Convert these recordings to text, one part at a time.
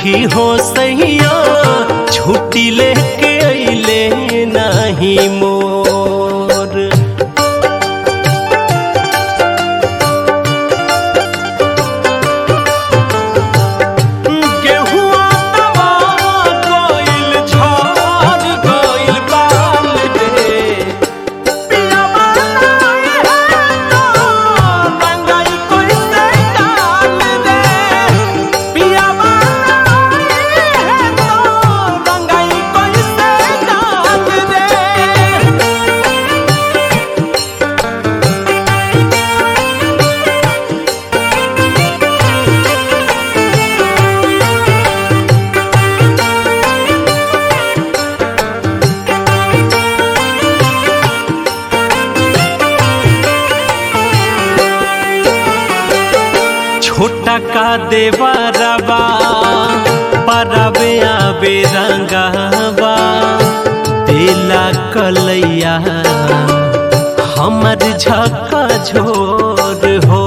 सखी हो सैया छुट्टी लेके अइले नाही मोर गेहुआ दबा गइल झड़ गइल बाल रे पियावा नाई है तो रंगाई कइसे डाल दे पियावा नाई है तो रंगाई कइसे डाल दे छोटा का देवरबा परबे आबे रंगावा तेला कलैया हमर झका झोर हो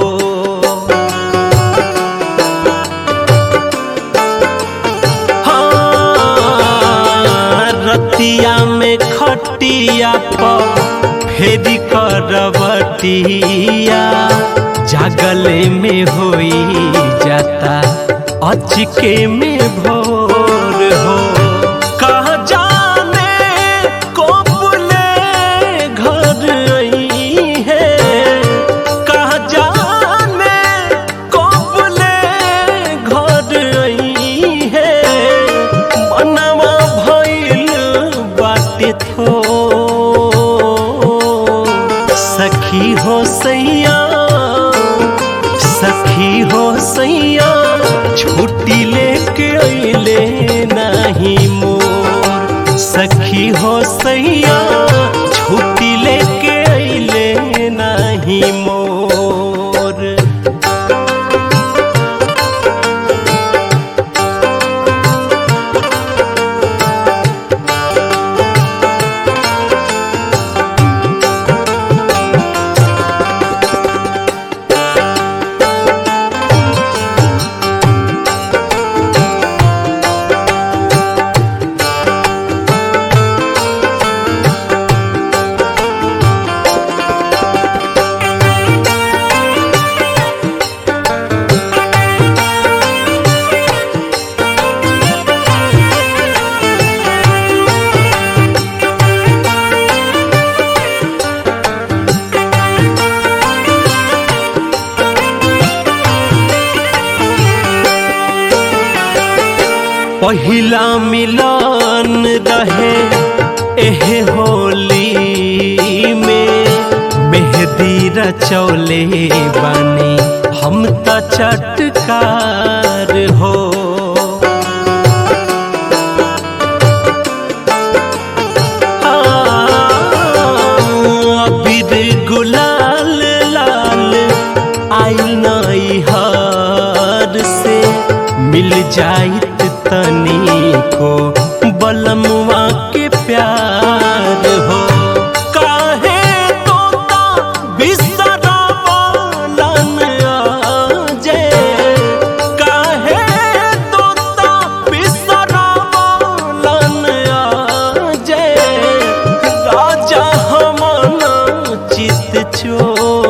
हाँ, रतिया में खटिया पर फेरी करवटिया जागले में होई जाता अचके में भोर हो कहाँ जाने कोपले घर आई है कहाँ जाने कोपले घर आई है मनवा भइल बाटे थो सखी हो सैया सखी हो सैया छुट्टी लेके अइले नाही मोर सखी हो सैया छुट्टी लेके अइले नाही मोर पहिला मिलन रहे एहे होली में मेहंदी रचौले बानी हम त चटकार हो अबीर गुलाल लाल आइल नई हार से मिल जाइत तनी को बलमुआ के प्यार हो काहे तोता बिसरावलन आजे काहे तोता बिसरावलन आजे राजा हमना चित चो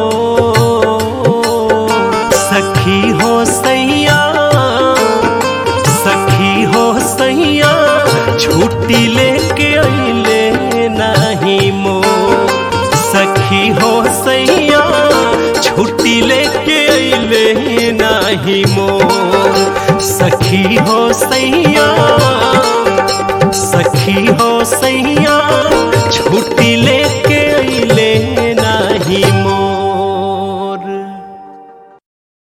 सखी हो सैया सखी हो सैया छुट्टी लेके अइले नाही मो सखी हो सैया छुट्टी लेके अइले नाही मो सखी हो सैया